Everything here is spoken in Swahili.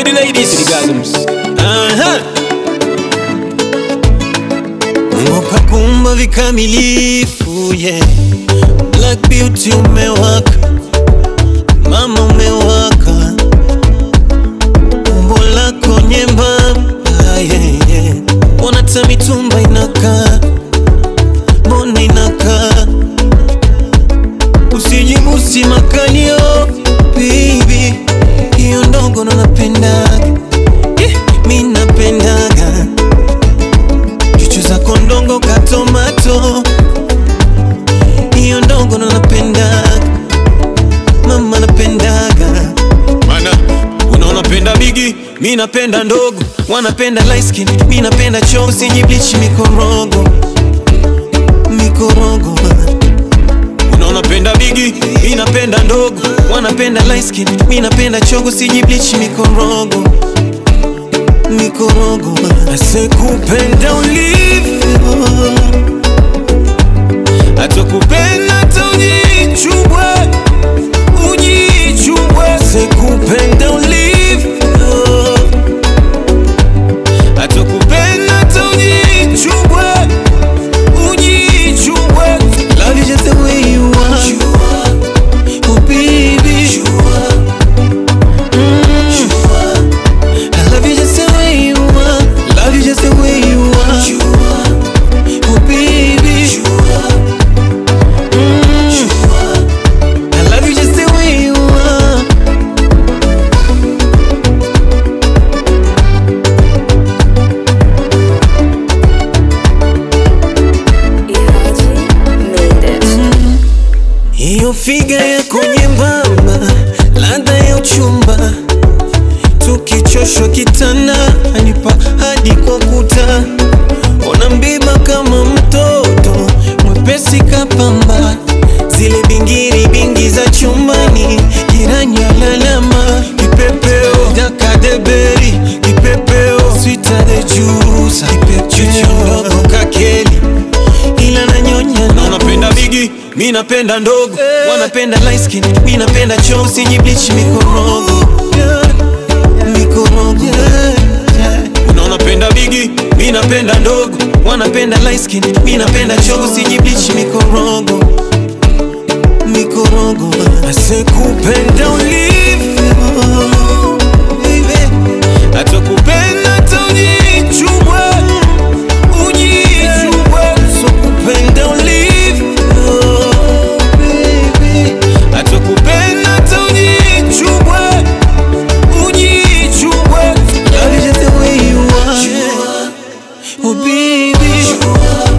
to the ladies, to the gasms. Uh-huh. Mungu kakumba vikamilifu yeah. Black beauty umewaka, mama umewaka, umbo lako nyembamba yeah, yeah. Mbona ta mitumba inakaa, mbona inakaa, usijibusi makalio baby, hiyo ndogo ndo napendaga yeah, mi napendaga chuchu zako ndongo katomato hiyo ndongo ndo napendaga mama napendaga Mana, unaona penda bigi mi napenda ndogo wanapenda light skin mi napenda choo usijiblichi mikorogo mikorogo unaona penda bigi mi napenda ndogo wanapenda light skin mi napenda chogo usijiblichi mikorogo mikorogo asekupenda ulivyo atakupenda hata ujichubwe ujichubwe sekupenda ulivyo atakupenda hata ujichubwe ujichubwe love you just the way you are oh baby Mm. I love you just the way you are love you just the way you are oh baby Mm. I love you just the way you are Ihaji made it. Hiyo figa yako nyembamba, ladha ya uchumba, tukichoshwa kitana anipa hadi kwa kuta, ona mbiba kama mtoto mwepesi kapamba, zile bingiri bingi za chumbani, jirani alalama, kipepeo dakadeberi, kipepeo sweeter the juice, kipepeo ndogo kakeli ila nanyonya na unapenda bigi, mi napenda ndogo wanapenda light skin mi napenda choo usijiblichi mikorogo mikorogo unaona penda bigi mi napenda ndogo wanapenda light skin mi napenda choo usijiblichi mikorogo mikorogo asekupenda ulivyo baby. atakupenda hata ujichubwe ujichubwe sokupenda ulivyo baby. atakupenda hata ujichubwe ujichubwe love you just the way you are oh baby